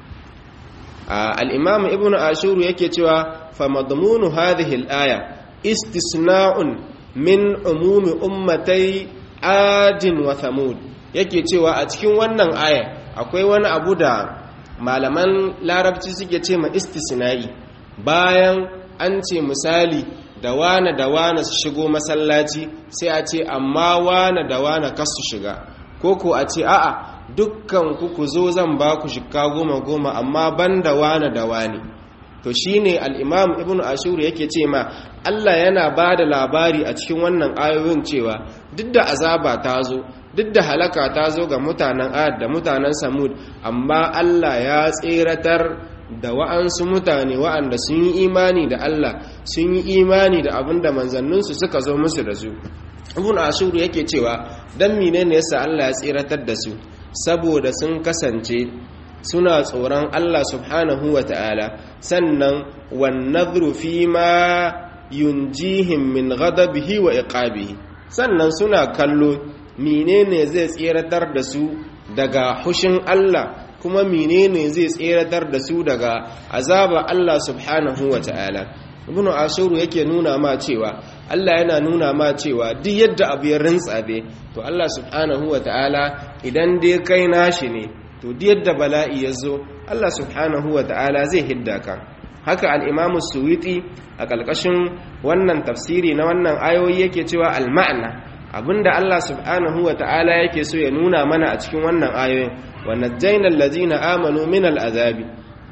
al'imamu ibn ashuru yake cewa fa madmunu hadhihi al-aya istisna'un min umumi ummatai adin wa thamud yake cewa a cikin wannan aya akwai wani abu da malaman larabci suke ce ma istisna'i bayan an ce misali da wane da wane su shigo masallaci sai a ce amma wane da wane kasu shiga ko ko a ce a'a dukkan ku ku zo zan ba ku shika goma goma amma ban da wane da wane to shine al-imam ibn ashur yake ce ma Allah yana ba da labari a cikin wannan ayoyin cewa duk da azaba ta zo duk da halaka ta zo ga mutanen ad da mutanen samud amma Allah ya tseratar da wa'ansu mutane wa'anda sun yi imani da Allah sun yi imani da abin da manzanninsu suka zo musu da su ibn ashur yake cewa dan menene yasa Allah ya tseratar da su saboda sun kasance suna tsoron Allah subhanahu wa ta'ala sannan wan nadhru fi ma yunjihim min ghadabihi wa iqabihi sannan suna kallo menene zai tseratar da su daga hushin Allah kuma menene zai tseratar da su daga azaba Allah subhanahu wa ta'ala ibn ashuru yake nuna ma cewa Allah yana nuna ma cewa duk yadda abu ya rintsabe to Allah subhanahu wa ta'ala idan dai kai nashi ne to duk yadda bala'i ya zo Allah subhanahu wa ta'ala zai hidda ka haka al-imamu suwiti a ƙalƙashin wannan tafsiri na wannan ayoyi yake cewa al-ma'na abinda Allah subhanahu wa ta'ala yake so ya nuna mana a cikin wannan ayoyin wa najjayna allazina amanu min al-azabi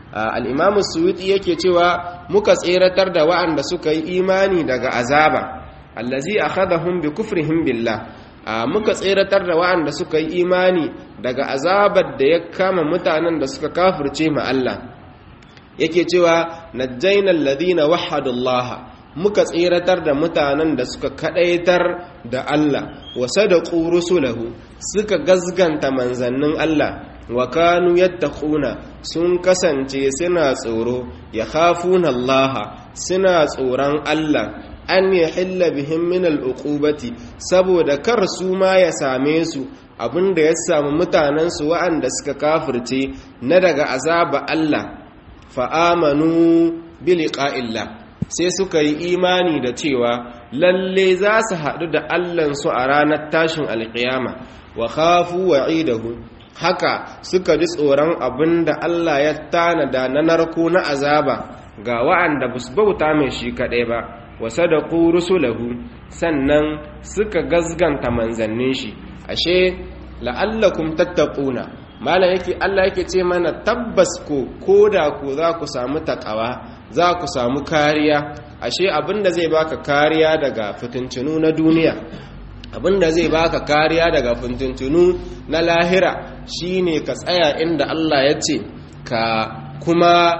al-imam suyuti yake cewa muka tseratar da wa'anda suka yi imani daga azaba allazi akhadahum bi kufrihim billah muka tseratar da wa'anda suka yi imani daga azabar da ya kama mutanen da suka kafirce ma Allah yake cewa najjaynal ladina wahhadullaha muka tseratar da mutanen da suka kadaitar da Allah wa sadaqu rusulahu suka gazganta manzannin Allah wa kanu yattaquna sun kasance suna tsoro ya khafuna Allah suna tsoron Allah an yahilla bihim min al'uqubati saboda kar su ma ya same su abinda ya samu mutanen su wa'anda suka kafirce na daga azaba Allah fa amanu bi liqa'illah sai suka yi imani da cewa lalle za su haɗu da allansu a ranar tashin alƙiyama wa khafu wa'idahu haka suka ji tsoron abin da Allah ya tanada na narko na azaba ga wa'anda ba su bauta mai shi kaɗai ba wa sadaku rusulahu sannan suka gazganta manzannin shi ashe la'allakum tattaquna malam yake Allah yake ce mana tabbas ko koda ko za ku samu takawa za ku samu kariya ashe abinda zai baka kariya daga fitintunu na duniya abinda zai baka kariya daga fitintunu na lahira shine ka tsaya inda Allah ya ce ka kuma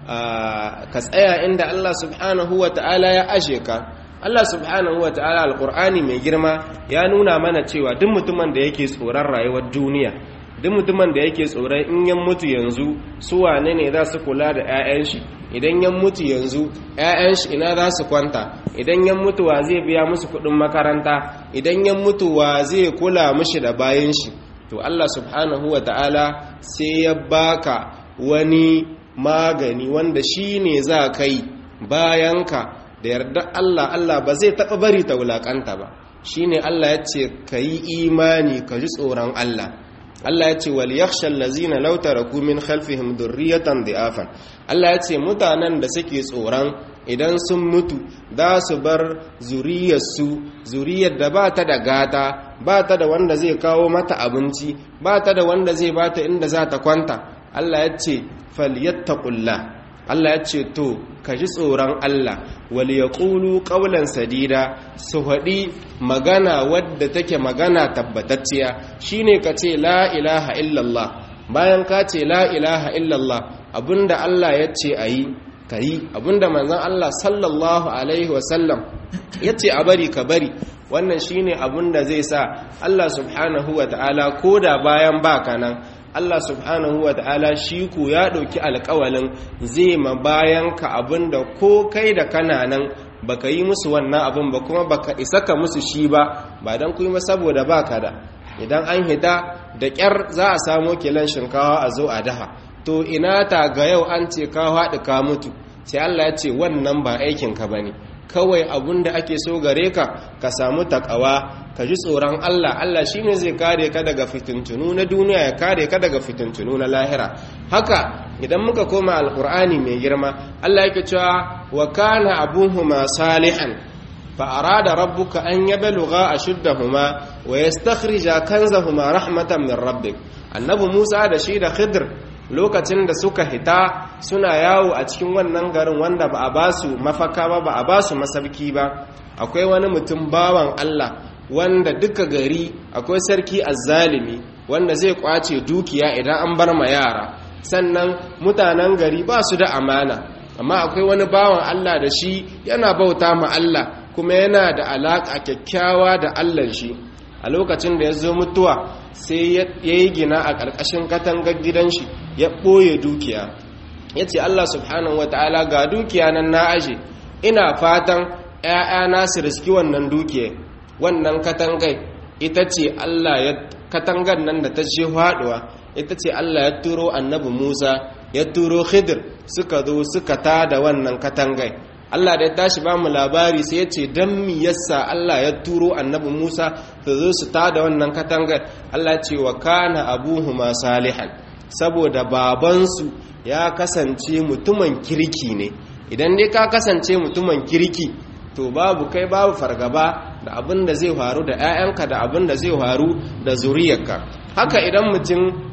ka tsaya inda Allah subhanahu wa ta'ala ya ashe ka Allah subhanahu wa ta'ala alqur'ani mai girma ya nuna mana cewa duk mutumin da yake tsoron rayuwar duniya duk mutumin da yake tsoron in yan mutu yanzu su wane ne za su kula da 'ya'yan shi idan yan mutu yanzu 'ya'yan shi ina za su kwanta idan yan mutu wa zai biya musu kuɗin makaranta idan yan mutu wa zai kula mishi da bayan shi to Allah subhanahu wa ta'ala sai ya baka wani magani wanda shi ne za ka yi bayanka da yarda Allah Allah ba zai taɓa bari ta wulaƙanta ba shi ne Allah ya ce ka yi imani ka ji tsoron Allah Allah ya ce wal yakhshal lazina law taraku min khalfihim dhurriyatan dhi'afan Allah ya ce mutanen da suke tsoron idan sun mutu za su bar zuriyarsu zuriyar da ba ta da gata ba ta da wanda zai kawo mata abinci ba ta da wanda zai bata inda za ta kwanta Allah ya ce falyattaqullah Allah ya ce to ka ji tsoron Allah wal yaqulu qawlan sadida su haɗi magana wadda take magana tabbatacciya shine ka ce la ilaha illallah bayan ka ce la ilaha illallah abinda Allah ya ce ayi kayi abinda manzon Allah sallallahu alaihi wasallam ya ce a bari ka bari wannan shine abinda zai sa Allah subhanahu wa ta'ala koda bayan baka nan Allah subhanahu wa ta'ala shi ku ya ɗauki alƙawalin zai ma bayan ka abin da ko kai da kana nan baka yi musu wannan abin ba kuma baka isa ka musu shi ba ba don kuma saboda baka da idan an hita da ƙyar za a samo kilan shinkawa a zo a daha to ina ta ga yau an ce ka haɗu ka mutu sai Allah ya ce wannan ba aikinka ba ne kawai abun da ake so gare ka ka samu takawa ka ji tsoron Allah Allah shi ne zai kare ka daga fitintunu na duniya ya kare ka daga fitintunu na lahira haka idan muka koma alkur'ani mai girma Allah yake cewa wa kana abuhuma salihan fa arada rabbuka an yablugha ashuddahuma wa yastakhrija kanzahuma rahmatan min rabbik annabi Musa da shi da Khidr lokacin da suka hita suna yawo a cikin wannan garin wanda ba a ba su mafaka ba ba a ba su masabki ba akwai wani mutum bawan Allah wanda duka gari akwai sarki azzalimi wanda zai kwace dukiya idan an bar ma yara sannan mutanen gari ba su da amana amma akwai wani bawan Allah da shi yana bauta ma Allah kuma yana da alaƙa kyakkyawa da Allah shi a lokacin da ya zo mutuwa sai ya yi gina a ƙarƙashin katangar gidan shi ya ɓoye dukiya ya ce Allah subhanahu wa ta'ala ga dukiya nan na aje ina fatan ‘ya'yana su riski wannan dukiya wannan katangai ita ce Allah ya katangar nan da ta ce haɗuwa ita ce Allah ya turo annabi Musa ya turo Khidir suka zo suka tada wannan katangai Allah da ya tashi ba mu labari sai ya ce don mi yasa Allah ya turo annabi Musa su zo su tada wannan katangar Allah ce wa kana abuhuma salihan saboda babansu ya kasance mutumin kirki ne idan dai ka kasance mutumin kirki to babu kai babu fargaba da abin da zai faru da 'ya'yanka da abin da zai faru da zuriyarka haka idan mutum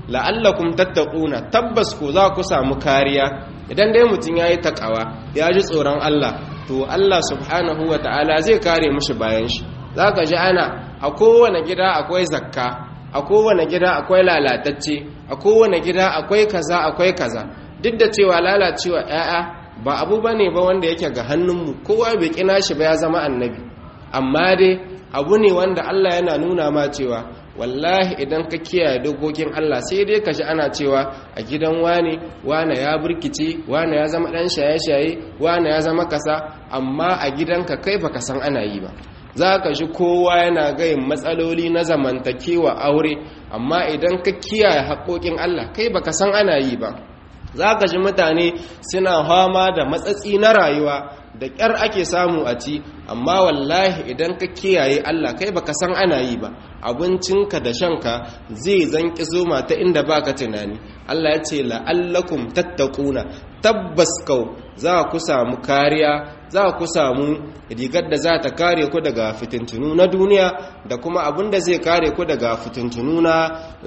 la'allakum tattaquna tabbas ko za ku samu kariya idan dai mutum yayi takawa ya ji tsoron Allah to Allah subhanahu ta'ala zai kare mushi bayan shi zaka ji ana a kowane gida akwai zakka a kowane gida akwai lalatacce a kowane gida akwai kaza akwai kaza duk da cewa lalacewa 'ya'ya ba abu bane ba wanda yake ga hannunmu kowa bai kina shi ba ya zama annabi amma dai abu ne wanda Allah yana nuna ma cewa wallahi idan ka kiyaye dokokin Allah sai dai ka ji ana cewa a gidan wane wane ya burkice wane ya zama dan shaye-shaye wane ya zama kasa amma a gidanka kai baka san ana yi ba za ka ji kowa yana gayin matsaloli na zamantakewa aure amma idan ka kiyaye haƙoƙin Allah kai baka san ana yi ba za ka ji mutane suna fama da matsatsi na rayuwa da ƙyar ake samu a ci amma wallahi idan ka kiyaye Allah kai baka san ana yi ba abincinka da shanka zai zanki zoma ta inda baka tunani Allah ya ce la'allakum tattaquna tabbas kau za ku samu kariya za ku samu rigar da za ta kare ku daga fitintunu na duniya da kuma abin da zai kare ku daga fitintunu na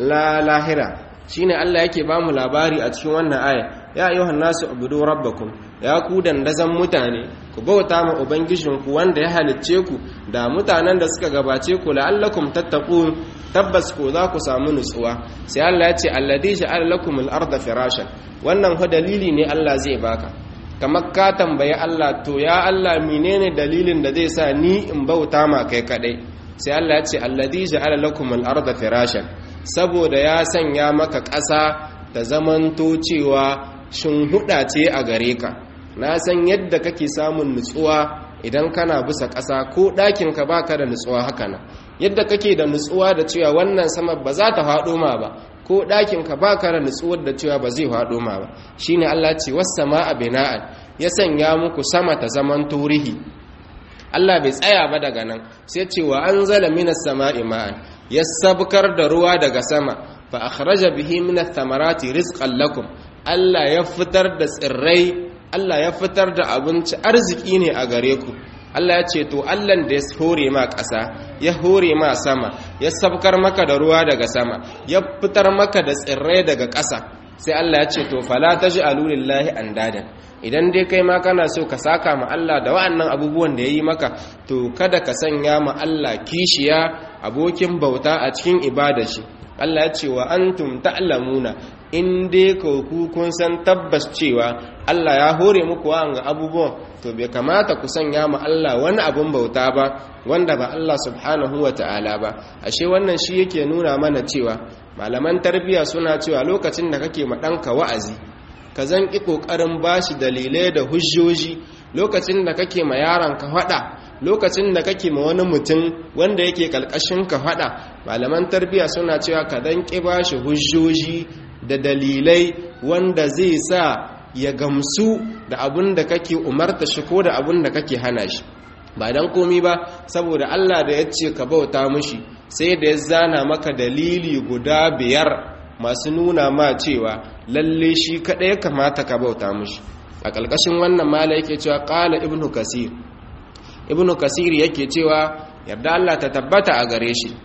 lahira shine Allah yake ba mu labari a cikin wannan aya ya ayyuhan nasu ubudu rabbakum ya ku dandazan mutane ku bauta ma ubangijinku wanda ya halicce ku da mutanen da suka gabace ku la'allakum tattaqun tabbas ko za ku samu nutsuwa sai Allah ya ce alladhi ja'ala lakum al-ardha firashan wannan fa dalili ne Allah zai baka kamar ka tambayi Allah to ya Allah menene dalilin da zai sa ni in bauta ma kai kadai sai Allah ya ce alladhi ja'ala lakum al-ardha firashan saboda ya sanya maka ƙasa ta zamanto cewa huɗa ce a gare ka na san yadda kake samun nutsuwa idan kana bisa ƙasa ko ɗakinka baka da nutsuwa haka nan yadda kake da nutsuwa da cewa wannan sama ba za ta faɗo ma ba ko ɗakinka baka da nutsuwar da cewa ba zai faɗo ma ba shine Allah ce was sama'a bina'an ya sanya muku sama ta zaman turihi Allah bai tsaya ba daga nan sai ce wa anzala minas sama'i ma'an ya sabkar da ruwa daga sama fa akhraja bihi minath thamarati rizqan lakum Allah ya fitar da tsirrai Allah ya fitar da abinci arziki ne a gare ku Allah ya ce to Allah da ya hore ma ƙasa ya hore ma sama ya sabkar maka da ruwa daga sama ya fitar maka da tsirrai daga ƙasa sai Allah ya ce to fala taj'alu lillahi andadan idan dai kai ma kana so ka saka ma Allah da wa'annan abubuwan da yayi maka to kada ka sanya ma Allah kishiya abokin bauta a cikin ibada shi Allah ya ce wa antum ta'lamuna in dai ku kun san tabbas cewa Allah ya hore muku wa'anga abubuwan to bai kamata ku sanya ma Allah wani abun bauta ba wanda ba Allah subhanahu wa ta'ala ba ashe wannan shi yake nuna mana cewa malaman tarbiyya suna cewa lokacin da kake ma ɗanka wa'azi ka zan ƙi ƙoƙarin bashi dalilai da hujjoji lokacin da kake ma yaron ka faɗa lokacin da kake ma wani mutum wanda yake ƙalƙashin ka faɗa malaman tarbiyya suna cewa ka zan ƙi bashi hujjoji da dalilai wanda zai sa ya gamsu da abin da kake umarta shi ko da abin da kake hana shi ba dan komi ba saboda Allah da ya ce ka bauta mushi sai da ya zana maka dalili guda biyar masu nuna ma cewa lalle shi kaɗai ya kamata ka bauta mushi a ƙalƙashin wannan mala yake cewa ƙala ibnu kasir ibnu kasir yake cewa yarda Allah ta tabbata a gare shi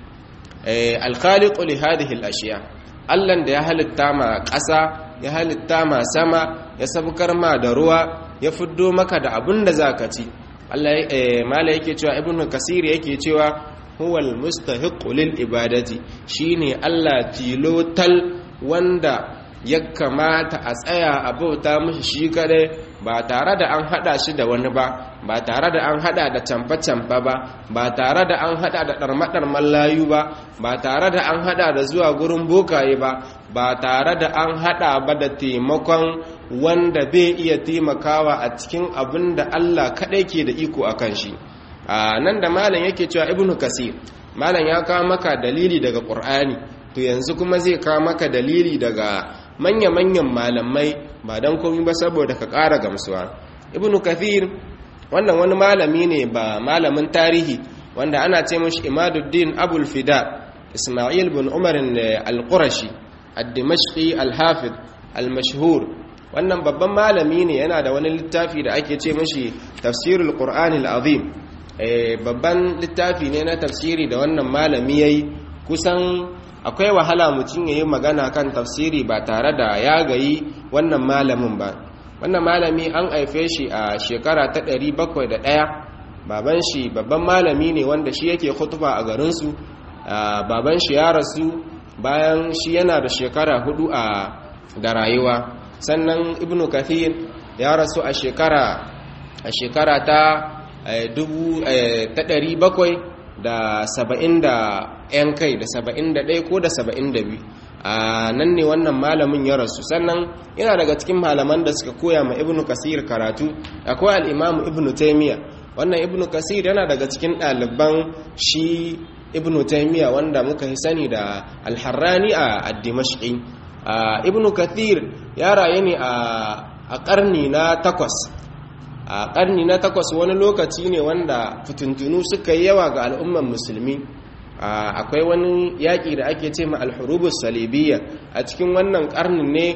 alkhaliqu li hadhihi al-ashiya Allah da ya halitta ma ƙasa ya halitta ma sama ya sabkar ma da ruwa ya fiddo maka da abin da zaka ci Allah mala yake cewa ibnu kasir yake cewa huwal mustahiqu lil ibadati shine Allah tilotal wanda ya kamata a tsaya a bauta mishi shi kadai ba tare da an hada shi da wani ba ba tare da an hada da camfa-camfa ba ba tare da an hada da ɗarmaɗarman layu ba ba tare da an hada da zuwa gurin bokaye ba ba tare da an hada ba da taimakon wanda bai iya taimakawa a cikin abin da Allah kaɗai ke da iko a kan shi a nan da malam yake cewa ibnu kasir malam ya kawo maka dalili daga ƙur'ani to yanzu kuma zai kawo maka dalili daga manya-manyan malamai ba don komi ba saboda ka ƙara gamsuwa ibnu kathir wannan wani malami ne ba malamin tarihi wanda ana ce mashi imaduddin abul fida ismail bin umar al-qurashi ad-dimashqi al-hafid al-mashhur wannan babban malami ne yana da wani littafi da ake ce mashi tafsirul qur'an al-azim babban littafi ne na tafsiri da wannan malami yayi kusan akwai wahala mutum ya yi magana kan tafsiri ba tare da ya gayi wannan malamin ba wannan malami an haife shi a shekara ta 701 baban shi babban malami ne wanda shi yake khutba a garinsu baban shi ya rasu bayan shi yana da shekara hudu a da rayuwa sannan ibnu kathir ya rasu a shekara a shekara ta dubu ta ɗari bakwai da saba'in da ‘yan kai da saba'in da ɗaya ko da saba'in da biyu a nan ne wannan malamin ya rasu sannan yana daga cikin malaman da suka koya ma ibnu kasir karatu akwai al'imamu ibnu taimiyya wannan ibnu kasir yana daga cikin ɗaliban shi ibnu taimiyya wanda muka yi sani da alharrani a dimashqi ibnu kathir ya rayu ne a ƙarni na takwas a ƙarni na takwas wani lokaci ne wanda fitintunu suka yi yawa ga al'umman musulmi akwai wani yaƙi da ake ce ma alhurubus salibiyya a cikin wannan ƙarnin ne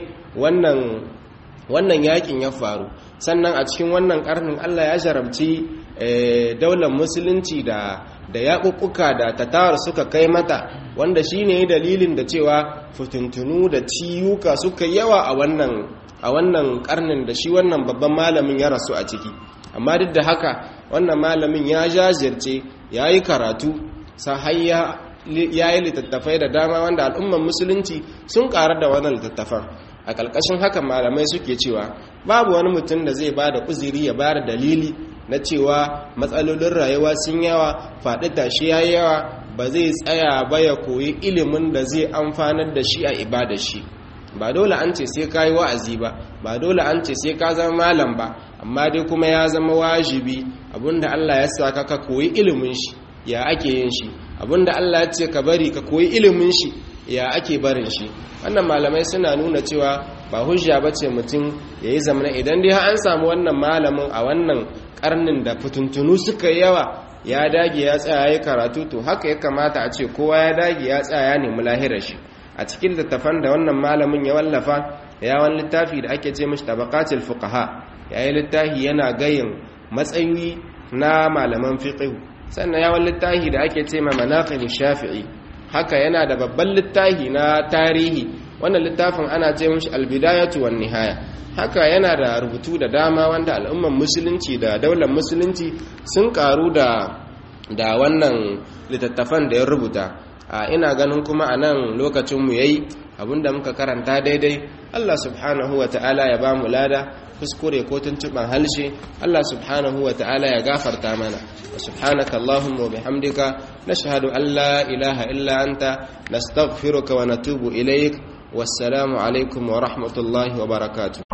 wannan yaƙin ya faru sannan a cikin wannan ƙarnin allah ya jarabci daular musulunci da da yaƙuƙuka da tatar suka kai mata wanda shi ne dalilin da cewa fitintunu da ciyuka suka yawa a wannan a wannan karnin da shi wannan babban malamin ya rasu a ciki amma duk da haka wannan malamin ya jajirce ya yi karatu sahayya ya yi littattafai da dama wanda al'umman musulunci sun ƙarar da wannan littattafan a ƙarƙashin haka malamai suke cewa babu wani mutum da zai ba da uziri ya ba da dalili na cewa matsalolin rayuwa sun yawa faɗi tashi ya yawa ba zai tsaya ba ya koyi ilimin da zai amfanar da shi a ibada shi ba dole an ce sai ka yi wa'azi ba ba dole an ce sai ka zama malam ba amma dai kuma ya zama wajibi abinda Allah ya sa ka koyi ilimin shi ya ake yin shi abinda Allah ya ce ka bari ka koyi ilimin shi ya ake barin shi wannan malamai suna nuna cewa ba hujja ba ce mutum ya yi zamana idan dai an samu wannan malamin a wannan karnin da fituntunu suka yawa ya dage ya tsaya ya karatu to haka ya kamata a ce kowa ya dage ya tsaya ya nemi lahirar shi a cikin littafan da wannan malamin ya wallafa ya wani littafi da ake ce mashi tabaqatul fuqaha ya yi littafi yana gayin matsayi na malaman fiqh sannan ya wani littafi da ake ce ma manaqib shafi'i haka yana da babban littafi na tarihi wannan littafin ana ce mashi albidayatu wan nihaya haka yana da rubutu da dama wanda al'umman musulunci da daular musulunci sun karu da da wannan littattafan da ya rubuta a ina ganin kuma a nan lokacinmu ya yi abinda muka karanta daidai allah subhanahu wa ta'ala ya ba mu lada kuskure ko tuntuɓen halshe allah subhanahu wa ta'ala ya gafarta mana wa subhanaka allahumma wa bihamdika nashhadu an la ilaha illa anta nastaghfiruka wa natubu ilaik wassalamu alaikum wa rahmatullahi wa barakatuh